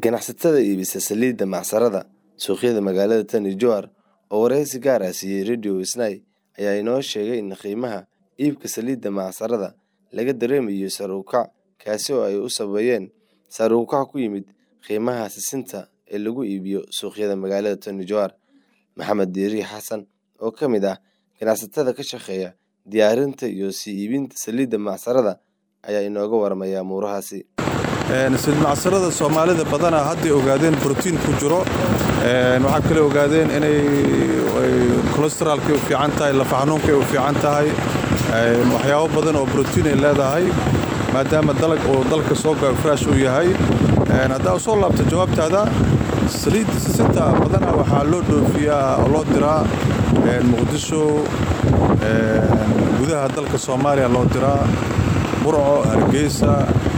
Ganacsatada iibisa saliidda macsarada suuqyada magaalada Tana Jowhar oo wareysi gaar ah siiyay Radio Isnay ayaa inoo sheegay in qiimaha iibka saliidda macsarada laga dareemayo sare u kac kaasi oo ay u sababayeen sare u kac ku yimid qiimaha sisinta ee lagu iibiyo suuqyada magaalada Tana Jowhar. Maxamed Diiri Xasan oo ka mid ah ganacsatada ka shaqeeya diyaarinta iyo sii iibinta saliidda macsarada ayaa inooga waramaya amuurahaasi. saliid macsarada soomaalida badanaa hadday ogaadeen brotiin ku jiro waxaa kale ogaadeen inay kolesteraalkay u fiican tahay lafa xanuunkay u fiican tahay waxyaabo badan oo brotiin ay leedahay maadaama dalag uu dalka soo gayo fresh uu yahay haddaa soo laabto jawaabtaada saliidda sisinta badanaa waxaa loo dhoofiyaa oo loo diraa muqdisho gudaha dalka soomaaliya loo diraa burco hargeysa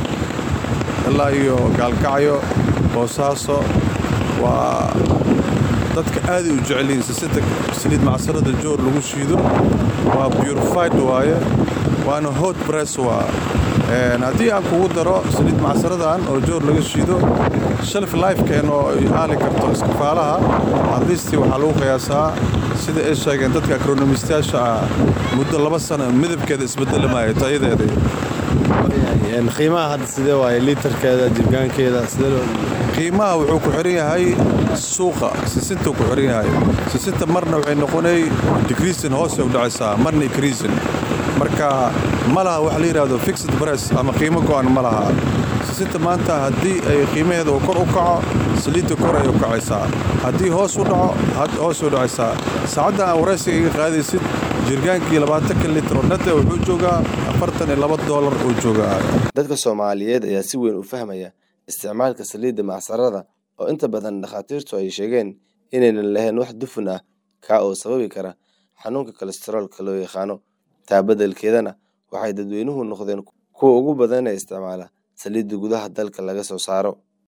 ilaa iyo gaalkacyo boosaaso waa dadka aaday u jecelyihiin sisinta saliid macsarada joor lagu shiido waa purified waaye waana hot bress waa haddii aan kugu daro saliid macsaradan oo joor laga shiido shelf lifekeen oo aali karto iskafaalaha adliistii waxaa lagu qiyaasaa sida ay sheegeen dadka akronomistayaasha ah muddo laba sano midabkeeda isbedeli maayo tayadeeda qiimaha hadda sidee waaye liitarkeeda jirgaankeeda sidee qiimaha wuxuu ku xiran yahay suuqa sisintuu ku xiran yahay sisinta marna waxay noqonay degreasin hoosay u dhacaysaa marna ikriisin marka ma laha wax la yidhaahdo fixed bress ama qiimo go'an ma laha sisinta maanta haddii ay qiimaheeda uu kor u kaco saliidda kor ay u kacaysaa haddii hoos u dhaco hoos u dhacaysaa saacaddan aa waraysiga iga qaadaysid jirgaankii labaatanka litro nade wuxuu joogaa afartan iyo laba doolar uu joogaa Dadka Soomaaliyeed ayaa si weyn u fahmaya isticmaalka saliidda macsarada oo inta badan dhakhaatiirtu ay sheegeen inaynan lahayn wax dufan ah kaa oo sababi kara xanuunka kolestaroolka loo yaqaano. Taa beddelkeedana waxay dadweynuhu noqdeen kuwa ugu badan ee isticmaala saliidda gudaha dalka laga soo saaro.